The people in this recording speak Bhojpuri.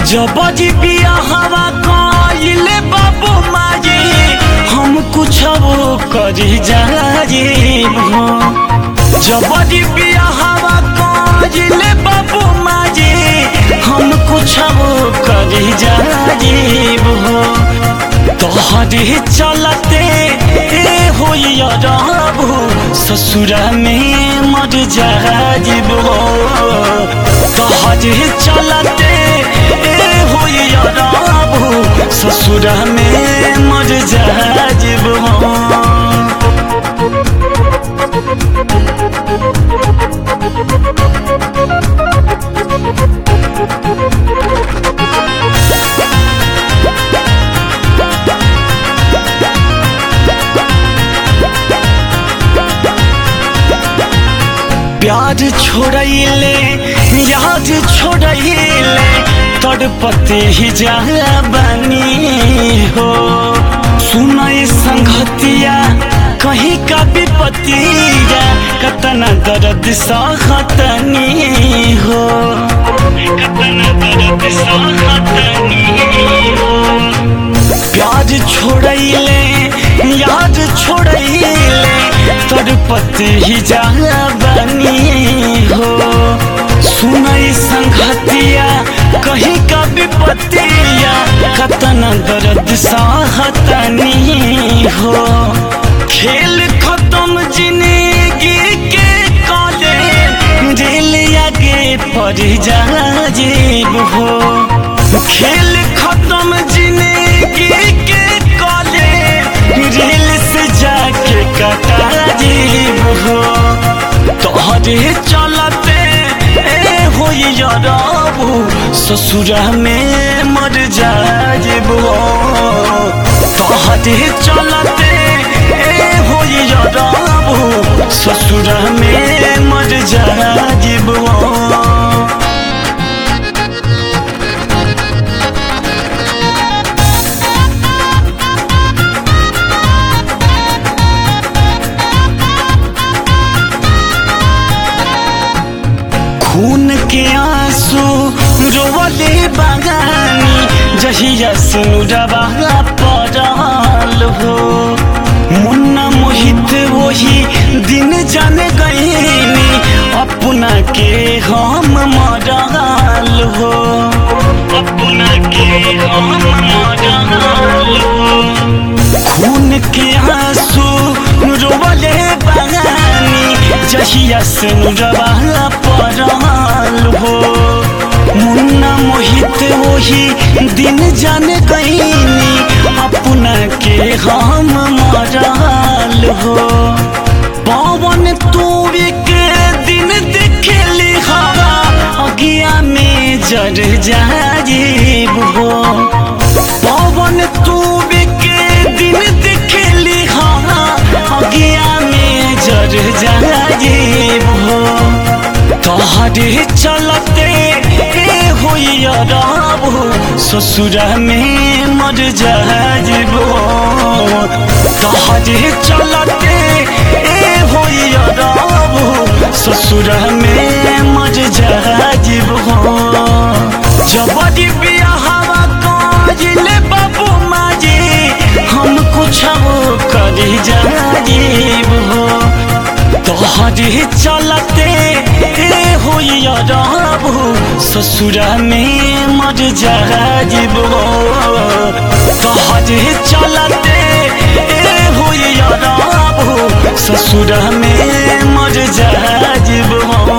जबजी बिया हवा कइले बाबू माजी हम कुछ करी जाजीब हो जबजी बिया हवा कइले बाबू माजी हम कुछ करी जाजीब हो तोहरे चलते ए होइया रहबू ससुरा में मर जाजीब हो तोहरे चलते ए होइया रहबू ससुरा में मर जाजीब हो प्यार छोड़ैले याद छोड़ैले तड़पते ही जा बनी हो सुनई संगतिया कहीं का विपतिया कतना दर्द सहतनी हो कतना दर्द सहतनी हो प्यार छोड़ैले याद छोड़ैले तड़पत ही जा बनी हो सुनई संगतिया कहीं का विपत्तिया कतना दर्द सहतनी हो खेल खत्म जिंदगी के काले दिल आगे पड़ जा जीव हो खेल खत्म जिंदगी के काले रेल से जाके कटा जीव हो तोहरे चलते ए होइया रहबू ससुरा में मर जाजीब हो तोहरे चलते ए होइया रहबू ससुरा में मर जाजीब हो खून के आंसू रोवले बगानी जहिया सुनुरबा पड़ल हो मुन्ना मोहित वही दिन जान गईनी अपना के हम मरल हो अपना के हम मरल हो खून के आंसू रोवले बगानी जहिया सुनुरबा पड़ल हो मुन्ना मोहित वही दिन जान गईनी अपना के हम मरल हो पवन तू के दिन देखली हवा अगिया में जर जाजीब हो पवन तू के दिन देखली हवा अगिया में जर जाजीब हो तोहरे चलते ए होइया रहबू ससुरा में मर जाजीब हो तोहरे चलते ए होइया रहबू ससुरा में मर जाजीब हो जबरी बियाहवा काजिले बाबू माजी हम कुछ करी जाजीब हो तोहरे चलते ए होइया रहबू ससुरा में मर जाजीब हो तोहरे चलते ए होइया रहबू ससुरा में मर जाजीब हो